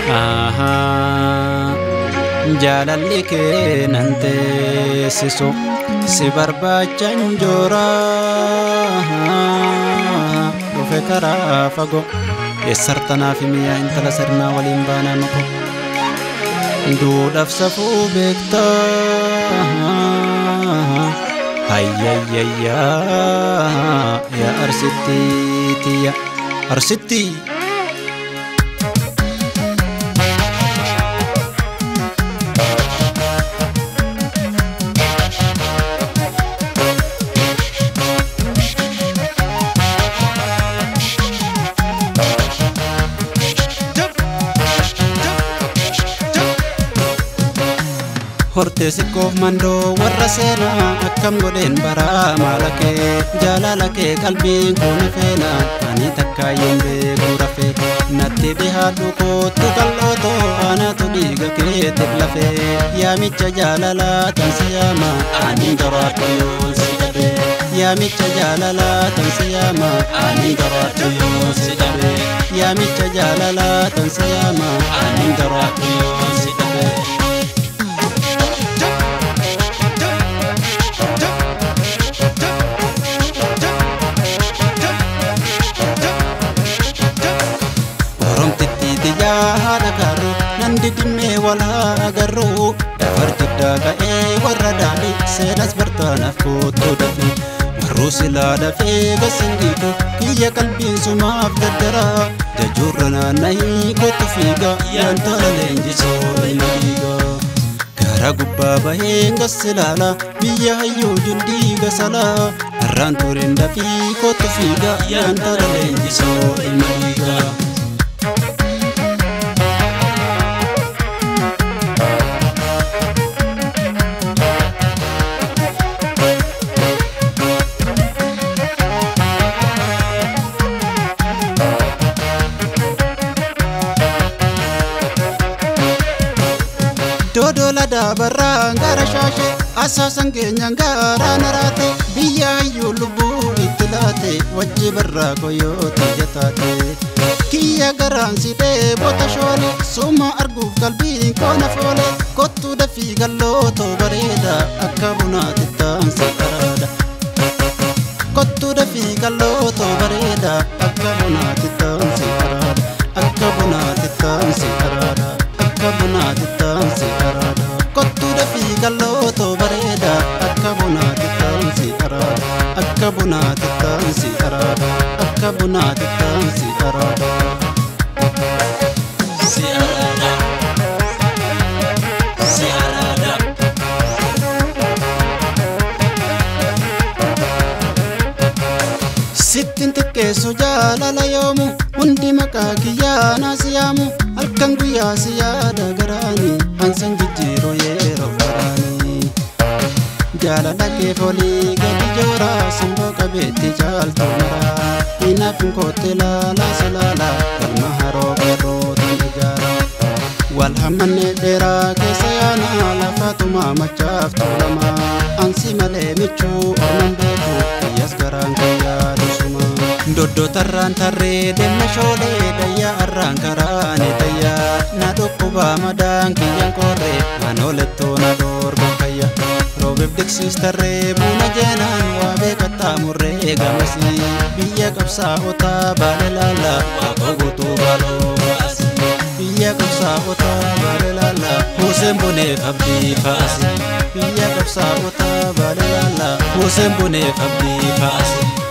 Ahaa, jaalalli kee nan teessisu si barbaachan joora dhufe karaa fagoo eessartanaaf miyaa intala sirnaa waliin baanaa mako duudhaaf safuu beektaa hayyayayyaa yaa arsittiitiyya arsittii hortee siqqoof mandoo warra seenaa akkam godheen baraa maala kee jaalala kee qalbiin kun feena ani takkaayyeen beekuu rafee natti dhihaadhu kootu qal'ootoo anatu dhiiga keetiif lafee yaamicha jaalalaa tansi yaama ani gabaadhu yoon si dhabe yaamicha jaalalaa tansi yaama ani gabaadhu yoon si dhabe yaamicha jaalalaa tansi yaama ani gabaadhu yoon si dhabe. haadha gaaruu nan didimmee walaa agarruu dafar jiddaa ka'ee warra daadhi seenas bartaanaaf koottoo dafee warruu silaa dafee gasingiitu kiyya qalbiin sumaaf daddaraa jajuurra naannahii kottu fiiga yaantala leenjisoo ilma dhiigaa gara gubbaa baheen gassilaala biyya hayyuu jundiiga salaa harraan tureen dafii kottu fiiga yaantala leenjisoo ilma dhiigaa. dodola dabarraa gara shaashe asaasan keenyaan gaara naraate biyya hayyuu lubbuu itti laate wajji barraa koyoota jataate kiyya garaan sidhee bota shoole suma arguuf qalbiin koona foole kottuu dafii gallootoo bareeda akka bunaati taansi araada kottuu dafii gallootoo bareeda akka bunaati taansi araada akka bunaati taansi araada akka bunaati taansi araada kottuu dafii gallootoo bareeda akka bunaati taansi araada akka bunaati taansi araada akka bunaati taansi araada. Si araada. Si araada. Sittin xiqqeessu jaalala yoomu hundi maqaa kiyyaa naasi yaamu halkan guyyaa si yaada garaani hansan jijjiiruu yeroo garaani. Jaalala kee folii gadi joora simboo qabeetti caaltu mara inaafin kootte laalaa si laala galma haroo garuu tan ijaara. Wal hammannee dheeraa keessa yaana lafaatumaa machaaf tuulama ansi malee michuu orman beeku kiyyas garaan kiyyaa dusuma. Doddotarraan tarree deemna shoolee dayyaa arraan karaane tayyaa na dhukkubaa madaan kiyyan korree manoolettoo na dhoorgan fayya. Roobeef diksis tarree buuna jeenaan waa beekattaa murree gamasii biyya qabsaa'otaa baale laala waaqoo guutuu baaloo baasi. Biyya qabsaa'otaa baale laala Hussein Buneef abdii faasi. Biyya qabsaa'otaa baale laala Hussein Buneef abdii faasi.